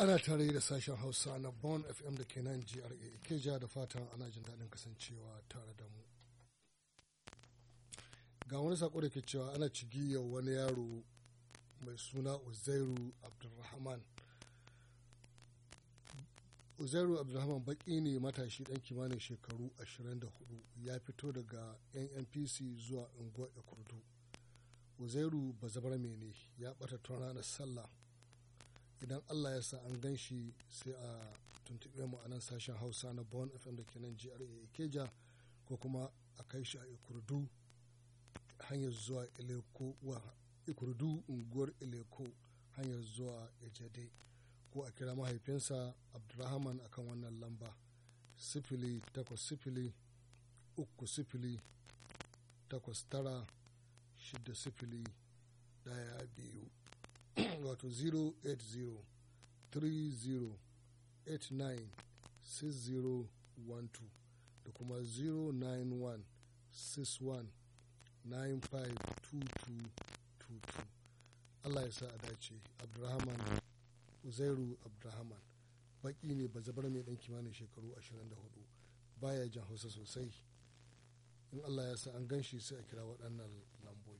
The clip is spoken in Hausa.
ana tare da sashen hausa na bon fm da ke nan gra ke ja da fatan ana jin daɗin kasancewa tare da mu ga wani sako da ke cewa ana cigiyar wani yaro mai suna uzairu abdulrahman uzairu abdulrahman baki ne matashi dan kimanin shekaru 24 ya fito daga nnpc zuwa unguwar kurdu uzairu bazabar ne ya bata tun ranar sallah idan allah ya sa an gan shi sai a tuntuɓe mu a nan sashen hausa na bon fm da ke nan gra keja ko kuma a kai shi a ikurdu hanyar zuwa ileko wa ikurdu unguwar ileko hanyar zuwa ejade ko a kira mahaifinsa abdulrahman akan wannan lamba sifili takwas sifili uku sifili takwas tara shida sifili daya biyu wato 08030896012 da kuma 09161952222 Allah ya sa a dace abdulrahman uzairu abdulrahman baki ne ba zabar mai dan kimanin shekaru 24 baya jan hausa sosai in Allah ya sa an gan shi sai a kira waɗannan lambu